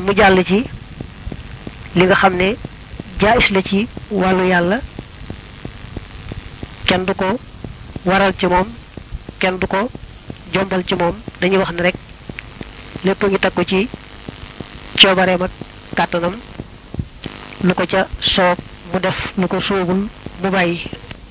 mu jàll ci li nga xam ne jaayis la ci wàllu yàlla kenn du ko waral ci moom kenn du ko jombal ci moom dañuy wax ne rek lépp ngi takku ci coobareem ak kàttanam lu ko ca soob mu def lu ko soobul mu bàyyi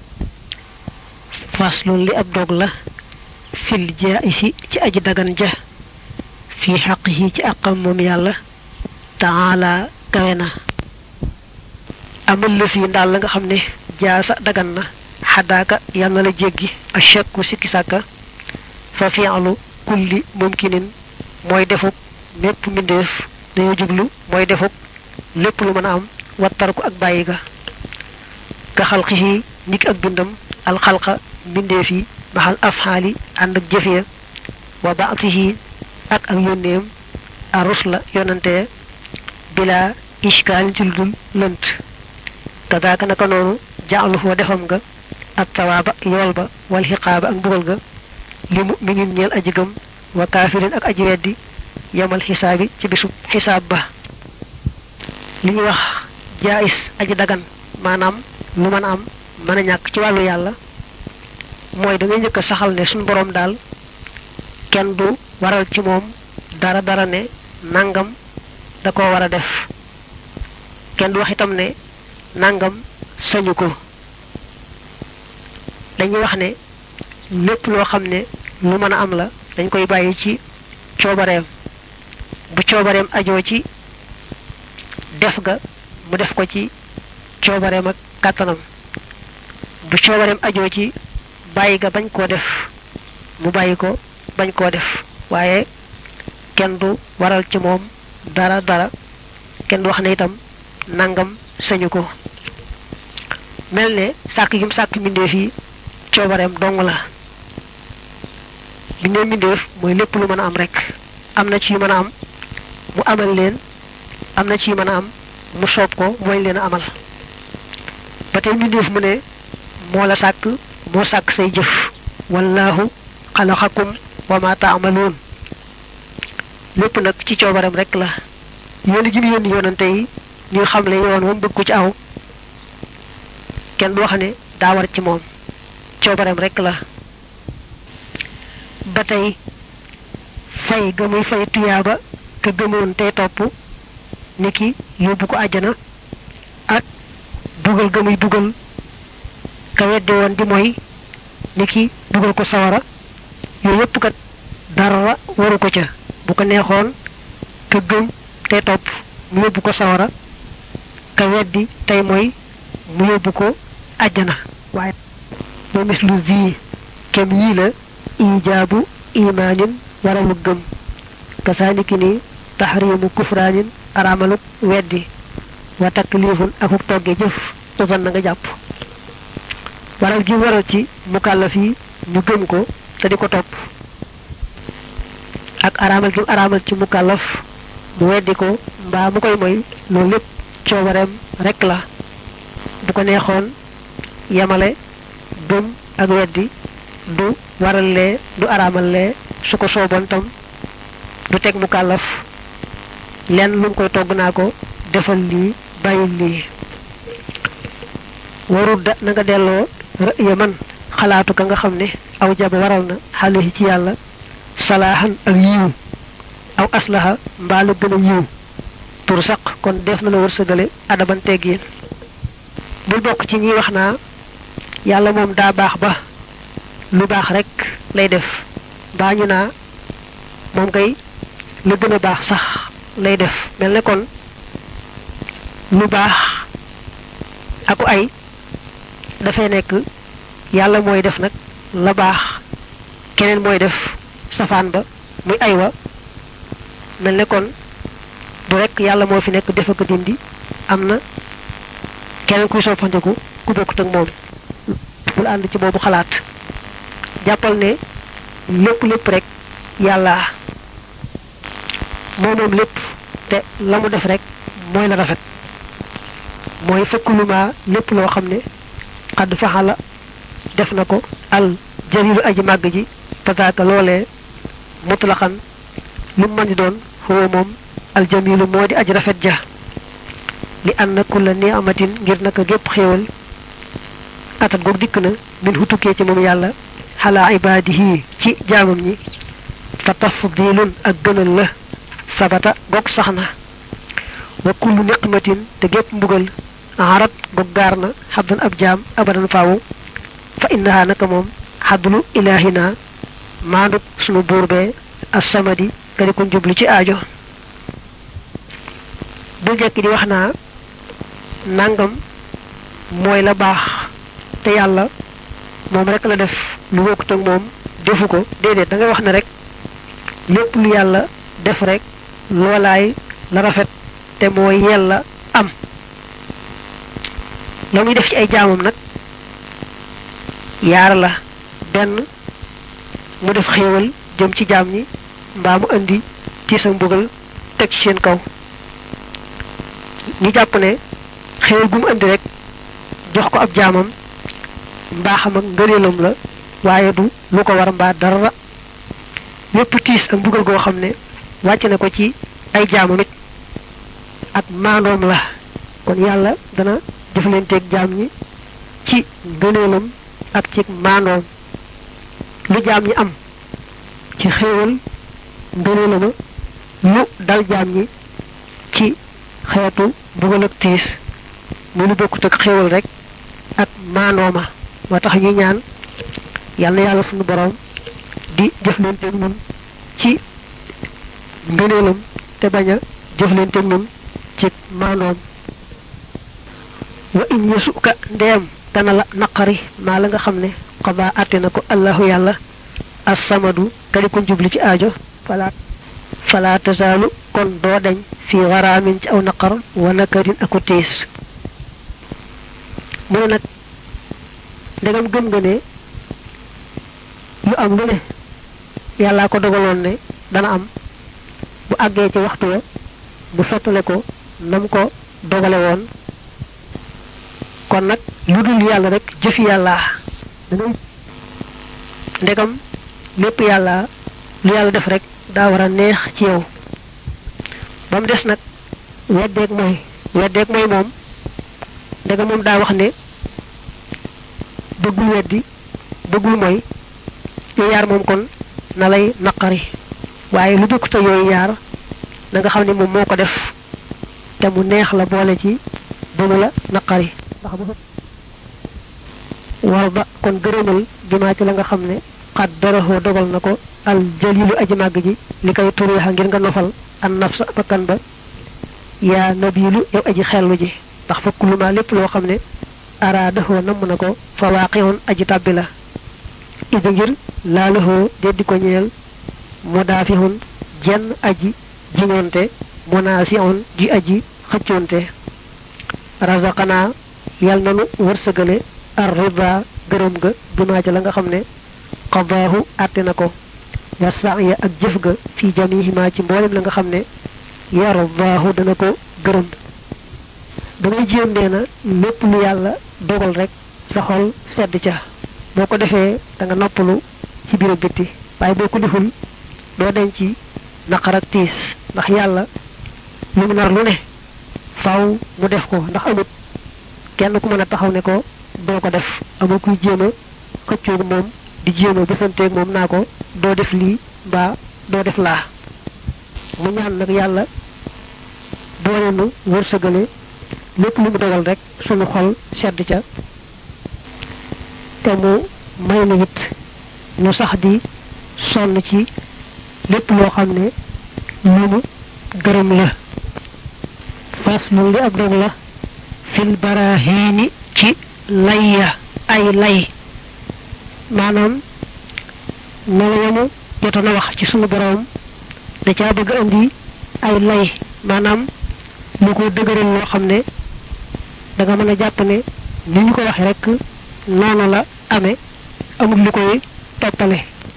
faslun li ab dog la fil jaayisi ci aji dagan ja fi xaqihi ci àqam moom yàlla taala kawe na amal la fii ndaal la nga xam ne jaasa dagan na xadaaka yal na la jéggi a shakku sikki sàkka fa fi'lu kulli mumkinin mooy defuk mépp mbindeef dañoo jublu mooy defuk lépp lu mën a am wattar ko ak bàyyi ga ka xalqihi niki ak bindam alxalqa mbindeef yi maxal afxaali ànd ak jëf ya wa baatihi ak ak yónneem a rusla yonante bila ishkaal ci lu dul lënt kadaaka naka noonu jaalu foo defam nga ak tawaaba yool ba wal xiqaaba ak mbugal ga li muminin ñeel aji gëm wa kaafirin ak aji weddi yamal xisaabi ci bisub xisaab ba li ñuy wax jaayis aji dagan maanaam lu mën a am mën a ñàkk ci wàllu yàlla mooy da ngay njëkk a saxal ne suñu boroom daal kenn du waral ci moom dara dara ne nangam da ko war a def kenn du wax itam ne nangam sañu ko dañuy wax ne lépp loo xam ne lu mën a am la dañ koy bàyyi ci coobareem bu coobareem ajoo ci def ga mu def ko ci coobareem ak kàttanam bu coobareem ajoo ci bàyyi ga bañ koo def mu bàyyi ko bañ koo def waaye kenn du waral ci moom dara dara kenn du wax ne itam nangam sañu ko mel ne sàkk gi mu sàkk mbindeef yi coobareem dong la bindee mbindeef mooy lépp lu mën a am rek am na ci yu mën a am mu amal leen am na ci yu mën a am mu soob ko mooy leen a amal ba tey mbindeef mu ne moo la sàkk moo sàkk say jëf wallahu xalaxakum wa ma taamaluun lépp nag ci coobareem rek la yónni gi mu yónni yonante yi ñuy xamle yoon moom bëgg ko ci aw kenn du wax ne daa war ci moom coobareem rek la ba tey fay ga muy fay tuyaaba ka gëmoon tey topp niki yóbbu ko àjjana ak dugal ga muy dugal ka weddi woon di mooy niki dugal ko sawara yooyu yépp kat dara waru ko ca bu ko neexoon ka gëm tey topp mu yóbbu ko sawara ka weddi tey mooy mu yóbbu ko àjjana waaye moo mislu zi kem yii la ijaabu imaanin waralu gëm kasaaniki ni taxriimu kufraanin araamaluk weddi wa taklifun akuk togge jëf usan na nga jàpp waral gi waral ci mukallaf yi ñu gëm ko te di ko topp ak araamal gi araamal ci mukallaf mu weddi ko mbaa mu koy moy loolu lépp coobareem rek la bu ko neexoon yemale gëm ak weddi du waral lee du araamal lee su ko sooboon tam du teg mu kàllaf lenn lu mu koy togg naa ko defal lii bàyyil lii warul da na nga delloo rëya man xalaatu ka nga xam ne aw jaba waral na xale ci yàlla salaaxan ak yiw aw aslaha mbaa la gën a yiw tur saq kon def na la wërsëgale adaban teggiin bul bokk ci ñi wax naa yàlla moom daa baax ba lu baax rek lay def mbaa ñu naa moom kay la gën a baax sax lay def mel ne kon lu baax aku ay dafay nekk yàlla mooy def nag la baax keneen mooy def safaan ba muy ay wa mel ne kon du rek yàlla moo fi nekk def ak dindi am na keneen kuy soppandiku ku bokkut ak moom bul ànd ci boobu xalaat jàppal ne lépp lépp rek yàlla moo moom lépp te la mu def rek mooy la rafet mooy fëkkuluma lépp loo xam ne xadd faxala def na ko al jalilu aji màgg ji pataaka loolee mutlaxan lu mu mën di doon xëwa moom aljamilu moo di aj rafet ja li anna kulla ni'matin ngir naka gépp xéewal atat goog dikk na min hu tukkee ci moom yàlla xalaa ibaadihi ci jaamam ñi fa tafdilun ak gënal la sabata goog sax na wa kullu niqmatin te gépp mbugal arat goog gaar na xabdan ab jaam abadan faawu fa innaha naka moom xadlu ilaahina maanduk sunu buur bee assamadi nga di ko jublu ci aajo bul jekki di wax naa nangam mooy la baax te yàlla moom rek la def lu bokkut ak moom defu ko déedéet da ngay wax ne rek lépp lu yàlla def rek loolaay la rafet te mooy yella am la muy def ci ay jaamam nag yaar la benn mu def xéewal jëm ci jaam ñi mbaa mu indi tiis ak mbugal teg ci seen kaw ñu jàpp ne xéewal gu mu indi rek jox ko ab jaamam mbaaxam ak ngëneelam la waaye du lu ko war mbaa dara yépp tiis ak mbugal goo xam ne wàcc na ko ci ay jaamam it ak maandoom la kon yàlla dana jëflanteeg jaam ñi ci ngëneelam ak ci maandoom lu jaam ñi am ci xéewal ngëneelama lu dal jaam ñi ci xeetu mbugal ak tiis mu lu bokkut ak xéewal rek ak maandooma moo tax ñuy ñaan yàlla yàlla sunu borom di jëflanteeg ñun ci ngëneelam te bañ a jëflanteeg ñun ci maandoom wa in yasuka ndeem dana la naqari maa la nga xam ne xadaa àtte na ko allahu yàlla assamadu kadi ko jubli ci aajo fala fala tasaalu kon doo deñ fi waraamin ci aw naqar wa nakarin aku tiis mu ne nag ndegam gëm nga ne lu am lu ne yàllaa ko dogaloon ne dana am bu àggee ci waxtu wa bu sottale ko nam ko dogale woon kon nag lu dul yàlla rek jëfi yàlla dangay ndegam lépp yàlla lu yàlla def rek daa war a neex ci yow ba mu des nag weddeeg mooy weddeeg mooy moom ndegam moom daa wax ne bëggul weddi bëggul mooy yooyu yaar moom kon na lay naqari waaye lu dëkk te yooyu yaar na nga xam ne moom moo ko def te mu neex la boole ci ba mu la naqari ndax bu war ba kon gërëmal bimaa ci la nga xam ne xat daraxoo dogal na ko al jalilu aji màgg ji li koy turiixa ngir nga nofal an nafsa bakkan ba yaa nabilu yow aji xellu ji ndax fa kuluma lépp loo xam ne araadahoo namm na ko fa waaqixoon aji tàbbi la idi ngir laalahoo deddi ko ñeel mudaafihun jenn aji jiŋoonte munaasiun ji aji xëccoonte razaqanaa yal nanu wërsëgale ar rida gërëm ga bimaa ca la nga xam ne qadaahu àtte na ko wa saaya ak jëf ga fi jamihima ci mboolem la nga xam ne yardaahu dana ko gërëm dangay jéem nee na lépp lu yàlla dogal rek sa xol sedd ca boo ko defee da nga noppalu ci biir ak bitti waaye boo ko deful doo denc ci naqar ak tiis ndax yàlla lu mu nar lu ne faaw mu def ko ndax amut kenn ku mën a taxaw ne ko doo ko def amul kuy jéem a xëccoog moom di jéem a bësanteeg moom naa ko doo def lii mbaa doo def laa mu ñaan nag yàlla boole nu wërsëgale lépp lu mu dogal rek sunu xol sedd ca te mu may na it ñu sax di sonn ci lépp loo xam ne lu mu gërëm la fas lu li ab dog la fil barahiini ci layya ay lay maanaam melo yamu jotoon a wax ci sunu boroom da caa bëgg indi ay lay maanaam lu ko dëgëral loo xam ne da nga mën a jàpp ne ni ñu ko waxee rek noonu la amee amul lu koy toppale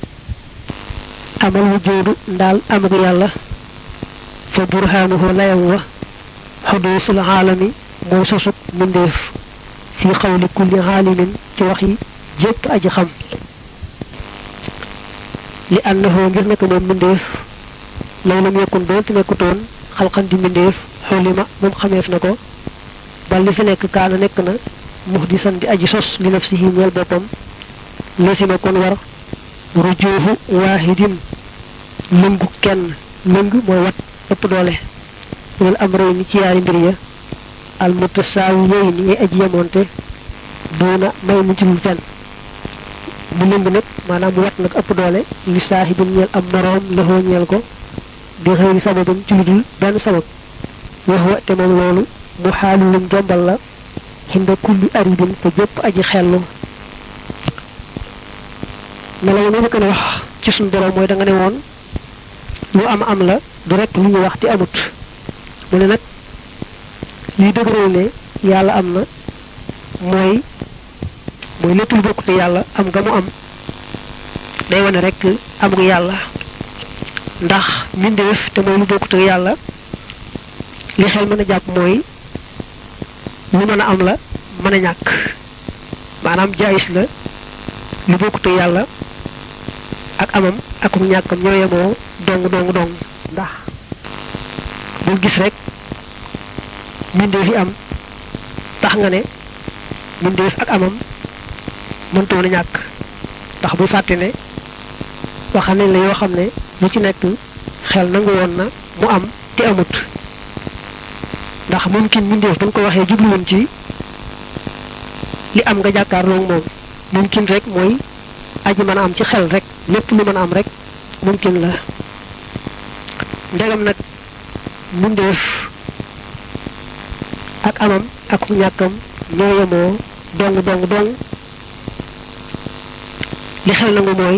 amal wujoodu ndaal am ak yàlla fa burhaanuhu layam wa xuduusul aalami mooy sosug mbindeef fi xawli kulli aalimin ci wax yi jépp aji xam li annahu ngir nekk moom mbindeef law lam yakun doonte nekkutoon xalqan di mbindeef xulima moom xameef na ko ba li fi nekk kaana nekk na muhdisan di aji sos li nafsihi ñeel boppam lasima kon war rujuuhu waahidin lëngu kenn lëng mooy wat ëpp doole lil amray ni ci yaari mbir ya al mutasaawi yooyu ni ngay aji yemoonte duuna may mu ci lu fenn mu lëng nag maanaam mu wat nag ëpp doole li saahibin ñeel am moroom laxoo ñeel ko di xëyri sababam ci lu dul benn sabab wax wa te moom loolu mu xaalu lum jombal la xinda kulli aridin fa jëpp aji xellu melaw ni gën a wax ci suñ borom mooy da nga ne woon lu am am la du rek lu ñu wax te amut mu ne nag liy dëgëral ne yàlla am na mooy mooy lépp lu bokkute yàlla am nga mu am day wane rek amug yàlla ndax mbindeef te mooy lu bokkute yàlla li xel mën a jàpp mooy lu mën a am la mën a ñàkk maanaam jaayis la lu bokkute yàlla ak amam ak ñàkkam ñoo yemoo dong dong dong ndax bul gis rek mbindeef yi am tax nga ne mbindeef ak amam mëntoon a ñàkk ndax bu fàtte ne waxal nañ la yoo xam ne lu ci nekk xel nangu woon na mu am te amut ndax mumkin mbindeef ba nga ko waxee jubluwoon ci li am nga jàkkaarloog moom mumkin rek mooy aji mën a am ci xel rek lépp lu mën a am rek mumkin la ndegam nag mbindeef ak amam ak ñàkkam ñoo yemoo dong dong dong li xel nangu mooy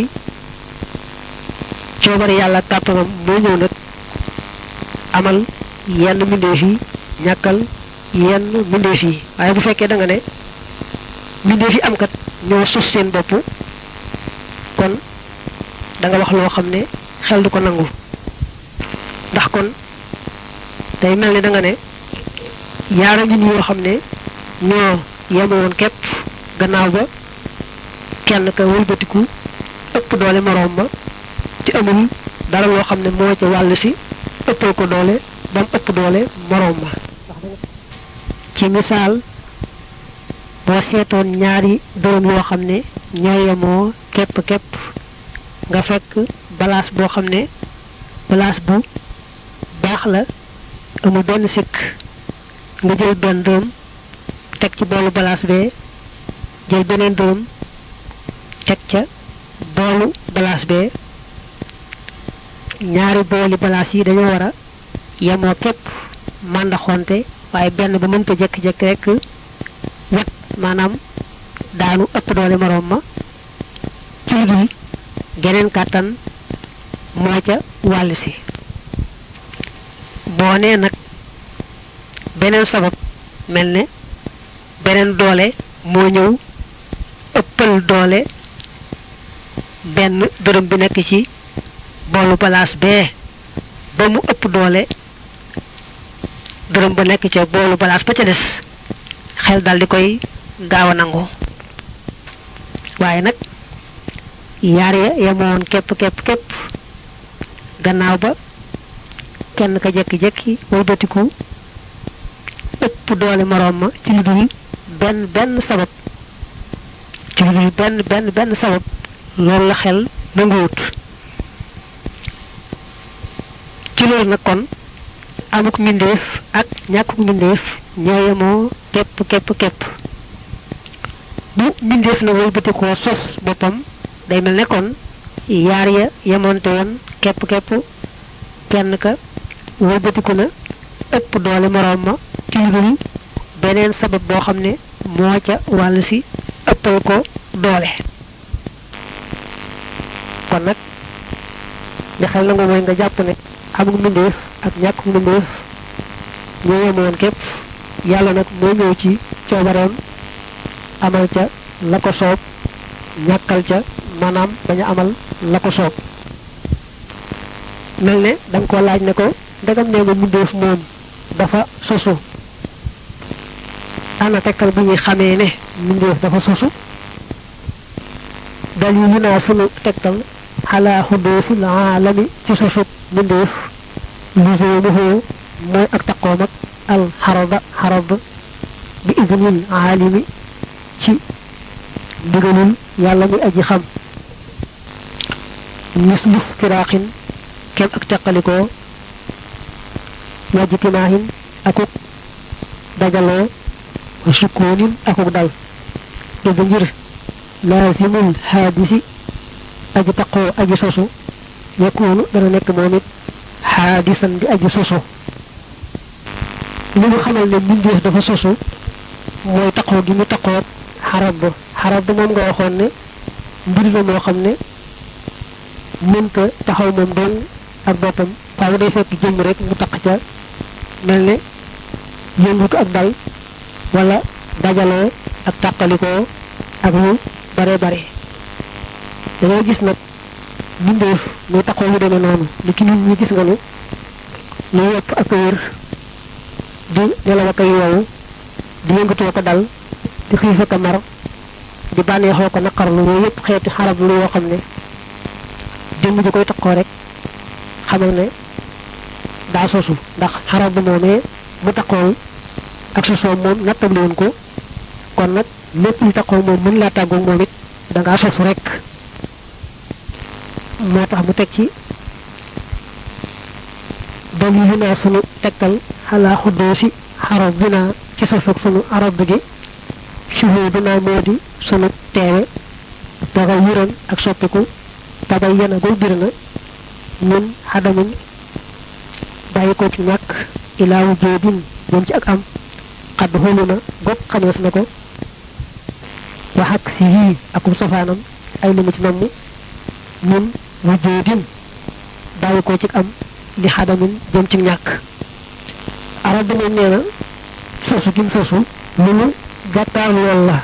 coobare yàlla kàttanam moo ñëw nag amal yenn mbindeef yi ñàkkal yenn mbindeef yi waaye bu fekkee da nga ne mbindeef yi am kat ñoo sos seen bopp kon da nga wax loo xam ne xel du ko nangu ndax kon day mel ni da nga ne yaara ngi ni yoo xam ne ñoo yemoon képp gannaaw ba kenn ka wëlbatiku ëpp doole moroom ma ci amul dara loo xam ne moo ca wàll si ëppal ko doole ba mu ëpp doole moroom ma ci misaal boo seetoon ñaari dërëm yoo xam ne ñoo yemoo képp képp nga fekk balaas boo xam ne balaas bu baax la amul benn sikk nga jël benn dërëm teg ci boolu balaas bee jël beneen dërëm teg ca boolu balaas bee ñaari booli balaas yi dañoo war a yemoo képp màndaxonte waaye benn ba mënta jekki-jekki rek wet maanaam daanu ëpp doole moroom ma ci lu dul geneen kàttan moo ca wàll si boo nee nag beneen sabab mel ne beneen doole moo ñëw ëppal doole benn dërëm bi nekk ci boolu balaas bee ba mu ëpp doole dërëm ba nekk ca boolu balaas ba ca des xel dal di koy gaaw a nangu waaye nag yaar ya yemoon képp képp képp gannaaw ba kenn ka jekki-jekki wëlbatiku ëpp doole moroom ma ci lu dul benn benn sabab ci lu dul benn benn benn sabab loolu la xel nanguwut ci loolu nag kon amuk mbindeef ak ñàkkuk mbindeef ñoo yemoo képp képp képp bu mbindeef na wëlbatikoo sos boppam day mel ne kon yaar ya yemoonte woon képp képp kenn ka wëlbatiku na ëpp doole moroom ma ci lu dul beneen sabab boo xam ne moo ca wàll si ëppal ko doole kon nag li xel nangu mooy nga jàpp ne amul mbindeef ak ñàkk mbindeef ñoo yemoon képp yàlla nag moo ñëw ci coobareem amal ca la ko soob ñàkkal ca maanaam bañ a amal la ko soob mel ne da nga ko laaj ne ko ndegam nee nga mbindeef moom dafa sosu ana tekkal bu ñuy xamee ne mbindeef dafa sosu dalilu naa sunu tegtal xalaa xudoosil aalami ci sosub mbindeef lisoomuhu mooy ak taqoom ak al xaraba xarab bi idnil aalimi ci ndigalul yàlla muy aji xam mislu firaaxin kem ak teqalikoo wajtimaahin akuk dajaloo wa sukoonin akuk dal id ngir laasimul xaadisi aji taqoo aji sosu yakunu dana nekk moom it xaadisan di aji sosu li mu xamal ne mbindeef dafa sosu mooy taqoo gi mu taqoo xarab ba xarab ba moom nga waxoon ne mbir la moo xam ne mënta taxaw moom dong ak boppam faaw day fekk jëmm rek mu taq ca mel ne yëngutu ak dal wala dajaloo ak tàqalikoo ak lu bare bare dañoo gis nag mbindeef muy taqoo mu demee noonu li ki nit ñi gis nga ne lu wopp ak wér di nelaw ak yowu di yëngatoo ko dal di xiif ak mar di bànneexoo ko naqarlu yooyu yëpp xeeti xarab lu yoo xam ne jëmm ji koy taqoo rek xamal ne daa sosu ndax xarab bu moomee mu taqool ak sosoo moom nattable woon ko kon nag lépp lu taqoo moom mën laa tàggu moom it da ngaa sosu rek moo tax mu teg ci dalilu naa sunu tegtal xalaa xuddoosi xarab bi naa ci sosug sunu arab gi shuhudu naa moo di sunu teewe daga yuran ak soppiku tabay yana goy bir na ñun xadamin bàyyi ko ci ñàkk ilaa wujudin moom ci ak am xadd xolu na gopp xameef na ko wax ak si yii akum safaanam ay limu ci namm ñun wujudin bàyyi ko ci am li xadamin jëm ci ñàkk arab bi moom nee na sosu gim sosu lu mu gàttaar lool la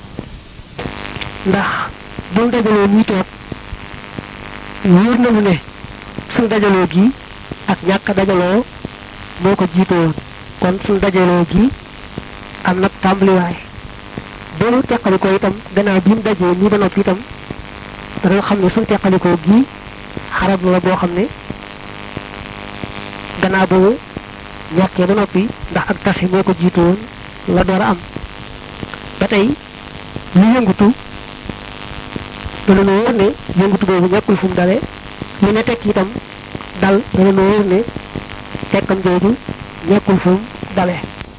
ndax buñ dajaloo ñuy toog wóor na mu ne suñ dajaloo gi ak ñàkk dajaloo moo ko jiite woon kon suñ dajaloo gi am nag tàmbaliwaay boolu teqalikoo itam gannaaw bi mu dajee nii ba noppi itam dana xam ne suñ teqalikoo gi xarab la boo xam ne gannaaw boobu ñàkkee ba noppi ndax ak tase moo ko jiite woon la door a am ba tey lu yëngutu dana nu wóor ne yëngutu boobu ñàkkul fu mu dale lu ne tekk itam dal dana nu wóor ne tekkam jooju ñàkkul fu mu dale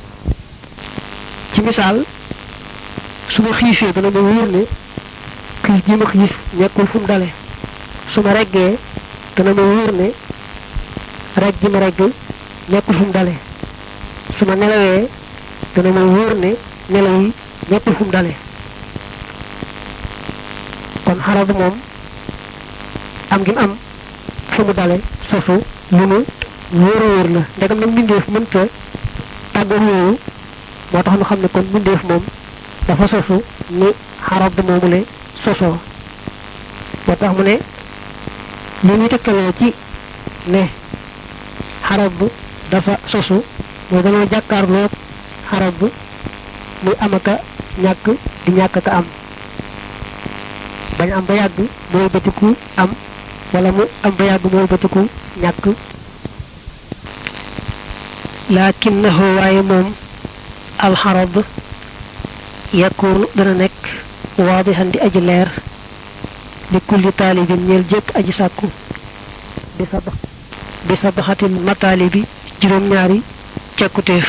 ci misaal su ma xiifee dana ma wóor ne xiif ji ma xiif ñàkkul fu mu dale su ma reggee dana ma wóor ne regg ji ma regg ñàkkul fu mu dale su ma nelawee dana ma wóor ne nelaw yi ñàkkul fu mu dale kon xarab moom am gi mu am fu mu dale sosu lu nu wóor a wóor la ndegam nag mbindeef mënta tàggoog yooyu moo tax nu xam ne kon mbindeef moom dafa sosu ni xarab moomu le sosoo moo tax mu ne li ñuy tegtaloo ci ne xarab dafa sosu mooy dañoo jàkkaarloo xarab muy am aka ñàkk di ñàkk ka am bañ am ba yàgg mooy bëtiku am wala mu am ba yàgg mooy bëtiku ñàkk lakinnahu waaye moom alxarab yakunu dana nekk waadixan di aji leer li kulli taalibin ñeel jëpp aji sàkku bi sa bi sa baxatil mataalibi juróom-ñaari cekkutéef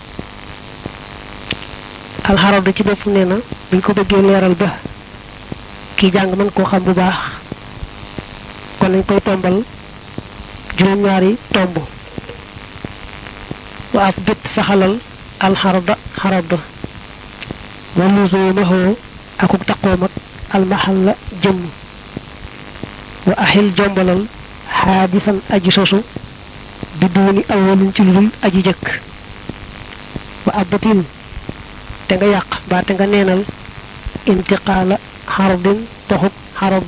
alxarab ci bopp nee na buñ ko bëggee leeral ba ki jàng mën koo xam bu baax kon nañ koy tombal juróom-ñaari tomb wa af bit saxalal alxarada xarada wa luzumahu akuk taqoom ak almaxalla jëmm wa axil jombalal xaadisan aji sosu bi duuni awalin ci ludul aji jëkk wa abatin te nga yàq ba te nga neenal intiqaala xardin toxub xarad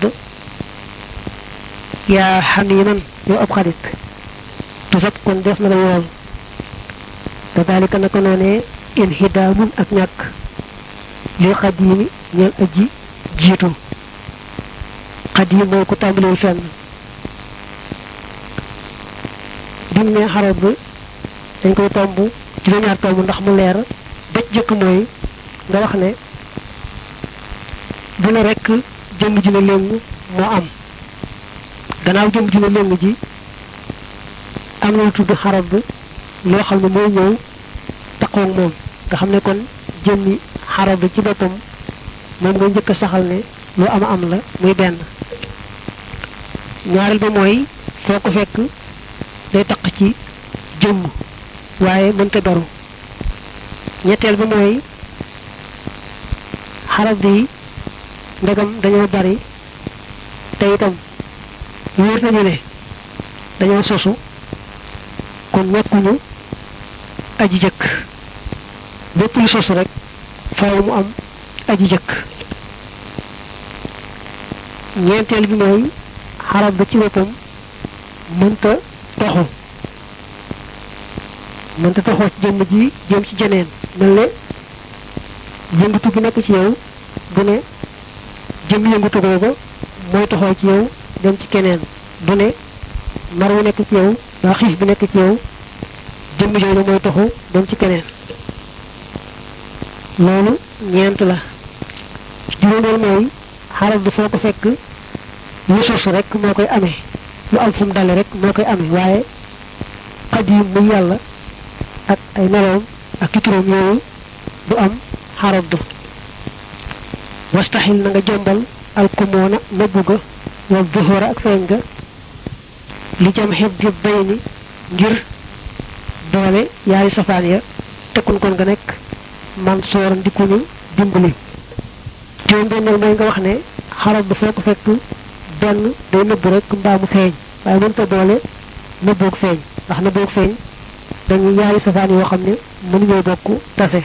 yaa xamiman yow ab xarit tusab kon def na la yool te daalika naka noonee inhidaamun ak ñàkk li xadiimi ñeel aji jiitu xadiim mooy ku tàmbalewul fenn bim ne xarad dañ koy tomb juróom-ñaar tomb ndax mu leer ba jëkk mooy nga wax ne bu ne rekk jëmm ju ne léng moo am gannaaw jëmm ju ne léng ji am na lu tudd xarab loo xam ne mooy ñëw taqoog moom nga xam ne kon jëmmi xarab ci boppam moom nga njëkk a saxal ne lu am am la muy benn ñaareel ba mooy foo ko fekk day taq ci jëmm waaye mënta beru ñetteel ba mooy xarab yi ndegam dañoo bari te itam wóor nañu ne dañoo sosu kon ñekkuñu aji jëkk lépp lu sosu rek faaw mu am aji jëkk ñeenteel bi mooy xarab ba ci boppam mënta toxu mënta toxoo ci jëmm ji jëm ci jeneen mel ne yëngatu gi nekk ci yow bu ne jëm yëngatu googa mooy toxoo ci yow dem ci keneen du ne mar wu nekk ci yow daa xiif bi nekk ci yow jëmm jooju mooy toxu dem ci keneen loolu ñeent la juróomeel mooy xarab bi foo ko fekk lu sosu rek moo koy amee lu am fu mu dale rek moo koy amee waaye xadim muy yàlla ak ay meloom ak ki turam yooyu du am xarab du wastaxil na nga jombal alkumoona nëbbu ga wal duhura ak feeñ ga li jam xeb di bay ni ngir doole yaari safaan ya tekkun kon nga nekk man soor ndikuñu dimbali juróom benneel mooy nga wax ne xarab bi foo ko fekk benn day nëbbu rek mbaa mu feeñ waaye mënta boole nëbboog feeñ ndax nëbboog feeñ dañuy yaari safaan yoo xam ne mënuñoo bokk tase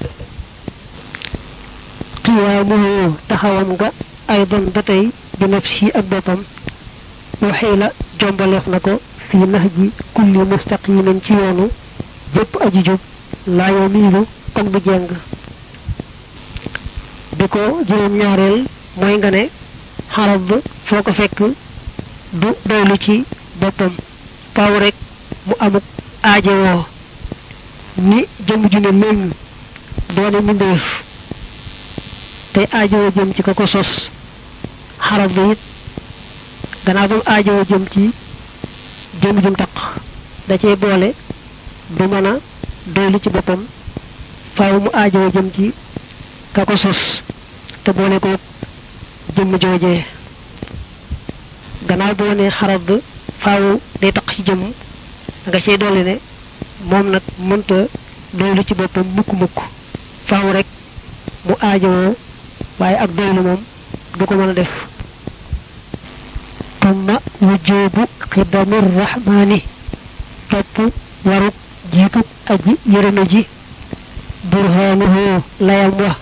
xiyaamuhu taxawam nga ay don ba tey bi nafsi ak boppam waxee la jombaleef na ko fii nax ji kulli mustaqimin ci yoonu bépp aji jub laa yoo miilu kon bu jeng bi ko juróom ñaareel mooy nga ne xarab foo ko fekk du doylu ci boppam paw rek mu amuk aajowoo ni jëm ju ne léegi doone mbindeef tey aajowoo jëm ci ka ko sos xarab bi it gannaaw ba mu aajowoo jëm ci jëm jum taq da cee boole du mën a doylu ci boppam faaw mu aajowoo jëm ci ka ko sos te boole ko jëmm joojee gannaaw boo ne xarab faaw day taq ci jëmm nga cey dolli ne moom nag mënta doylu ci boppam mukk mukk faaw rek mu aajowoo waaye ak doylu moom du ko mën a def tumma wujoobu xidamir rahmaani topp waruk jiituk aji yërëme ji burhaanuhu layam wa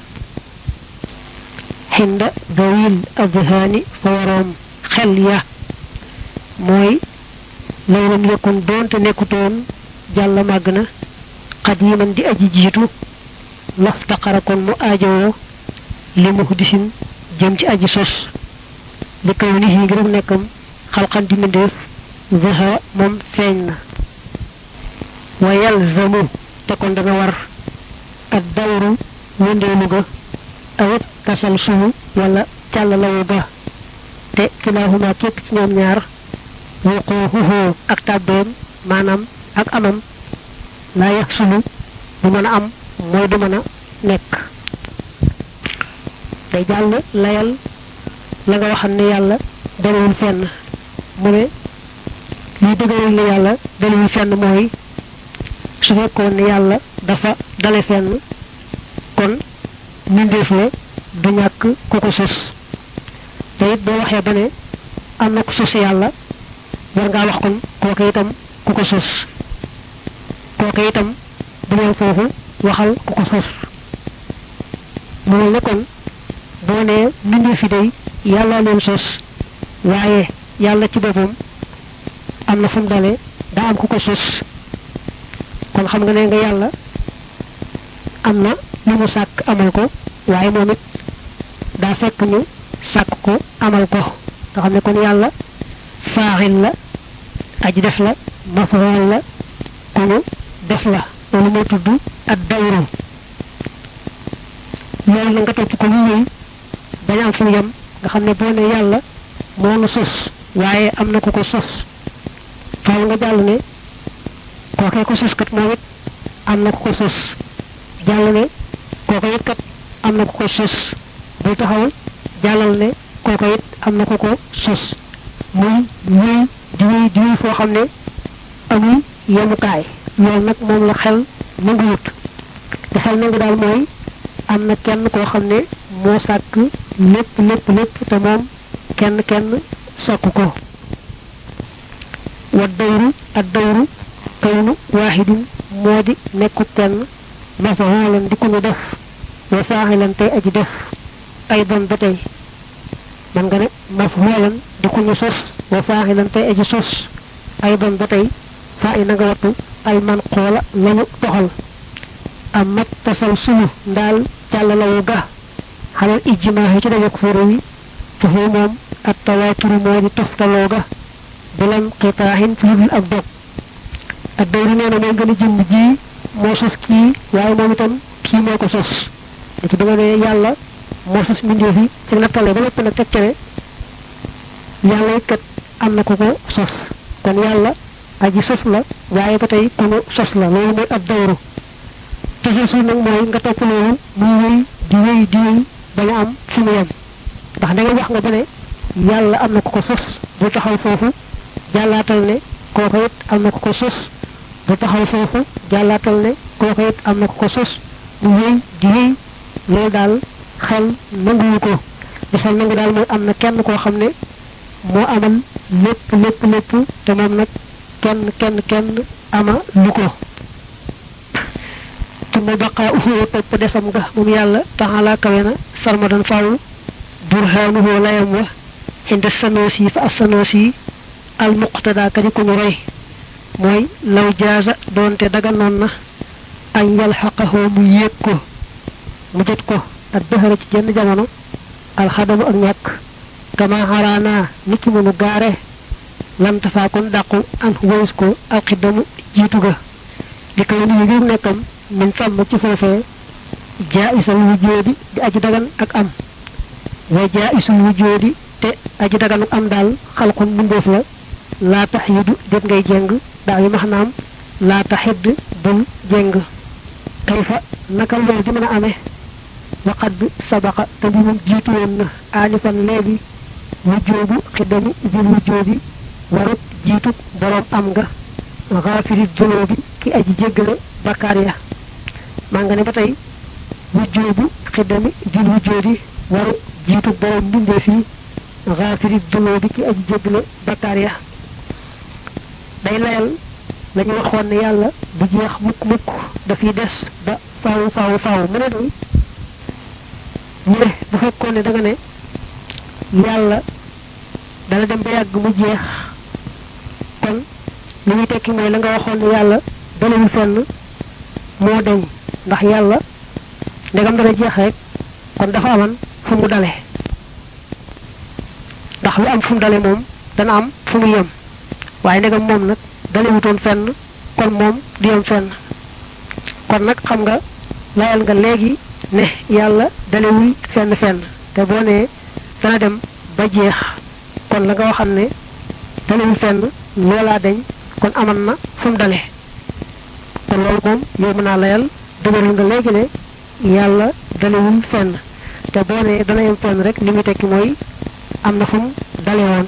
xinda dawil adhaani fa waroom xel ya mooy lawlam yakun doonte nekkutoon jàlla màgg na xadiman di aji jiitu laftaqara kon mu aajowoo li muhdisin jëm ci aji sos li kaw ni yi ngir nekkam xalxan di mbindeef zaha moom feeñ na wa yalzamu te kon dana war ak dawru wëndeelu ga awit tasal sumu wala càllalawu ga te kilaahuma képp ci ñoom ñaar wuquuhuhu ak tàbbeem maanaam ak amam laa yax sulu du mën a am mooy du mën a nekk day jàll layal la nga waxam ne yàlla dalewul fenn mu ne liy dëgëral ne yàlla dalewul fenn mooy su fekkoon ne yàlla dafa dale fenn kon mbindeef la du ñàkk ku ko sos te it boo waxee ba ne am na ku sos yàlla war ngaa wax kon kooka itam ku ko sos kooka itam bu mel foofu waxal ku ko sos mu mel ne kon boo nee mbindeef yi day yàlla leen sos waaye yàlla ci boppam am na fu mu dale daa am ku ko sos kon xam nga ne nga yàlla am na lu mu sàkk amal ko waaye moom it daa fekk ñu sàkk ko amal ko nga xam ne kon yàlla faaxil la aji def la mafaal la ku ñu def la loolu moo tudd ak dawru loolu la nga topp ko mu wéy bañ am fu mu yem nga xam ne boo ne yàlla moo nu sos waaye am na ku ko sos faaw nga jàll ne kookee ko sos kat moom it am na ku ko sos jàll ne kooko it kat am na ku ko sos bul taxawal jàllal ne kooko it am na ku ko sos muy wéy di wéy di wéy foo xam ne amul yemukaay loolu nag moom la xel nanguwut te xel nangu daal mooy am na kenn koo xam ne moo sàkk lépp lépp lépp te moom kenn kenn sàkku ko wa dawru ak dawru kawnu waaxidin moo di nekku kenn mafaalan di ku ñu def wa faaxilan tey aji def ay doon ba tey man nga ne mafaalan di ku ñu sos wa faaxilan tey aji sos ay doon ba tey faa i na nga wattu alman xoola lañu toxal am mat tasal sulu ndaal càllalawu ga xalal ijjimaax ci dajak fóore wi tuxu moom ak tawaaturu moo di toftaloo ga bilam xitaaxin fi ludul ak dog ak dawru nee na mooy gën a jëmm ji moo sos kii waaye moom itam kii moo ko sos léegi da nga ne yàlla moo sos mbindeef yi ci nattale ba lépp nag teg ca ne yàlla it kat am na ko ko sos kon yàlla aji sos la waaye ba tey ku nu sos la loolu mooy ab dawru tasalsul nag mooy nga topp loolu muy wéy di wéy di wéy bañu am fu mu yem ndax da nga wax nga ba ne yàlla am na ko ko sos bu taxaw foofu jàllaatal ne kooku it am na ko ko sos bu taxaw foofu jàllaatal ne kooku it am na ko ko sos mu wéy di wéy loolu daal xel nanguwu ko li xel nangu daal mooy am na kenn koo xam ne moo amal lépp lépp lépp te moom nag kenn kenn kenn ama lu ko tuma baqaa uxoo topp desam nga moom yàlla taxalaa kawe na sarmadan faaw burhaanuhoo layam wa inda sanoosi fa as sanoosi al muqtada ka di ko ñu roy mooy law jaaza doonte daganoon na añ yal xaqahoo mu yéeg ko mu jot ko ak dëxëra ci jenn jamono alxadamu ak ñàkk kama xaraanaa nit ki mënu gaare lantafaa kon dàqu an wayus ko alxidamu jiitu ga li kaw ni ngir nekkam min sàmm ci foofee jaa isal wujjoodi di aji dagan ak am wa jaa isul wujjoodi te aji dagan ak am daal xalqun mbindeef la laa tax yidu déet ngay jeng daa yi max naam laa taxidd bul jeng kayfa naka loolu di mën a amee waqat bi sabaqa te bi moom jiitu woon na aanifan léegi wujjoobu xiddami jil wujjoodi warut jiitu boroom am nga xaafiri dunoobi ki aji jéggale bakkaar ya maa nga ne ba tey wujjoobu xiddami jil wujjoodi waru jiitu boroom mbindeef yi xaafiri dunoobi ki aji jéggale bakkaar ya day layal la ñu waxoon ne yàlla bu jeex mukk mukk dafiy des ba faaw faaw faaw mu ne day ñu ne bu fekkoon ne da nga ne yàlla dana dem ba yàgg mu jeex kon li muy tekki mooy la nga waxoon ne yàlla dalewul fenn moo deñ ndax yàlla ndegam dana jeex rek kon dafa aman fu mu dale ndax lu am fu mu dale moom dana am fu mu yem waaye ndegam moom nag dalewutoon fenn kon moom du yem fenn kon nag xam nga layal nga léegi ne yàlla dalewul fenn fenn te boo nee dana dem ba jeex kon la nga waxam ne dalewul fenn loolaa deñ kon aman na fu mu dale kon loolu moom yow mën naa layal dëgëral nga léegi ne yàlla dalewul fenn te boo nee dana yem fenn rek li muy tekki mooy am na fu mu dale woon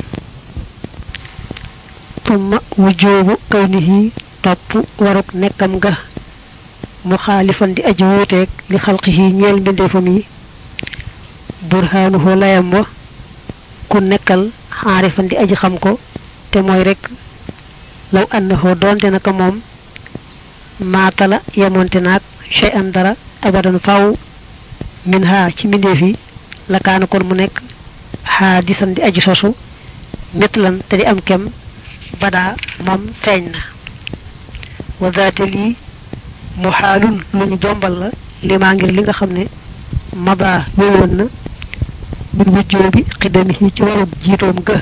tumma wujjoobu kawnihi topp waruk nekkam ga mu xaalifan di aji wuuteeg li xalqihi ñeel mbindeefam yi burhaanuhu layam wa ku nekkal xaarifan di aji xam ko te mooy rek law annahu doonte naka moom maatala yemonte naag shay an dara abadan faw min ha ci mbindeef yi la kaana kon mu nekk xaadisan di aji sosu mitlan te di am kem badaa moom feeñ na wa daate lii mu xaalun lu ñu jombal la limaa ngir li nga xam ne maba wéyoon na min wujjoo bi xidami yi ci warub jiitoom ga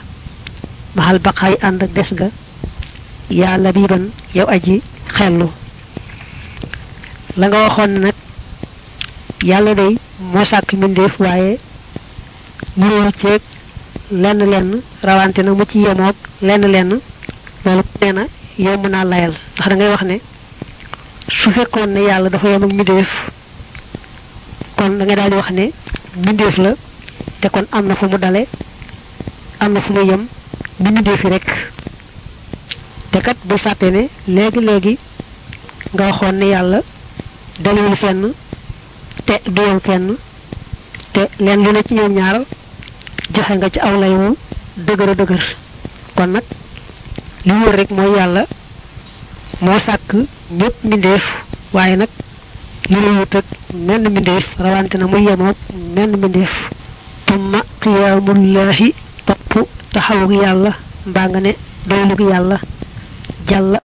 maxal baqaay ànd ak des ga yaa labiban yow aji xellu la nga waxoon nag yàlla day moo sàkk mbindeef waaye ñëwul ceeg lenn lenn rawante na mu ci yemoog lenn lenn loolu nee na yomb naa layal ndax da ngay wax ne su fekkoon ne yàlla dafa yem ak mbindeef kon da ngay daal di wax ne mbindeef la te kon am na fu mu dale am na fu mu yem ni mbindeef yi rek te kat bul fàtte ne léegi léegi nga waxoon ne yàlla dalewul fenn te du yem fenn te leen lu ne ci ñoom ñaar joxe nga ci aw lay wu dëgër a dëgër kon nag li wóor rek mooy yàlla moo sàkk ñépp mbindeef waaye nag yëlewut ak menn mbindeef rawante na muy yemoog menn mbindeef tumma qiyaamullaahi topp taxawug yàlla mbaa nga ne doylug yàlla jàlla